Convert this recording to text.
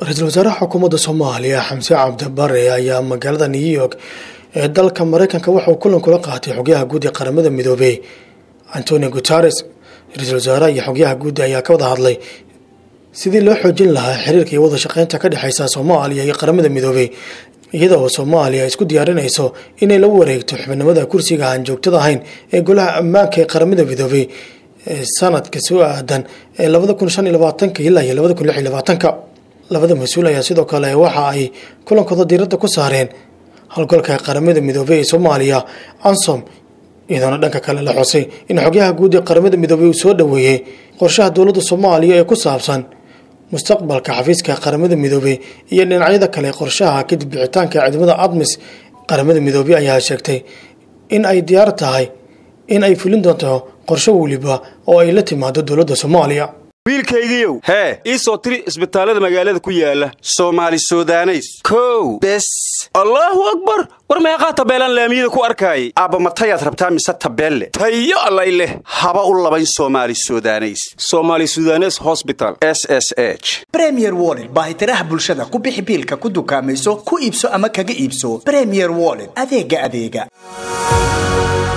ra-iisul wasaaraha xukuumadda soomaaliya xamse cabdibare ayaa magaalada new york ee dalka mareykanka waxauu kulan kula qaatay xogyaha guud ee qaramada midoobey antonio guteres ra-iisul wasaaraha iyo xogyaha guud ayaa ka wada hadlay sidii loo xoojin lahaa xiriirka iyo wada shaqeynta ka dhexeysa soomaaliya iyo qaramada midoobey iyada oo soomaaliya isku diyaarinayso inay la wareegto xubinimada kursiga aan joogtada ahayn ee golaha ammaanka ee qaramada midoobey sanadka soo aadan ee labada kun shan iyo labaatanka ilaa iyo labada kun lix iyo labaatanka labada mas-uul ayaa sidoo kale waxa ay kulankooda diiradda ku saareen howlgalka qaramada midoobey ee soomaaliya ansom iyadoona dhanka kale la xusay in xogyaha guud ee qaramada midoobey uu soo dhoweeyey qorshaha dowladda soomaaliya ee ku saabsan mustaqbalka xafiiska qaramada midoobey iyo dhinacyada kale qorshaha kadib bixitaanka ciidamada admis qaramada midoobey ayaa sheegtay in ay diyaar tahay in ay fulin doonto qorsho weliba oo ay la timaado dowladda soomaaliya wiilkaygiiow hee ii soo tiri isbitaallada magaalada ku yaala soomaali sudaneys kow bes allaahu akbar war meeqaa tabeelaan laamiyada ku arkaayay aabba matayaad rabtaa mise tabeelle tayo allay leh haba u labayn soomaali sudaneys somaali sudanes hosbital s s h bremier wollet baahitiraha bulshada ku bixi biilka ku dukaamayso ku iibso ama kaga iibso bremier wollet adeega adeega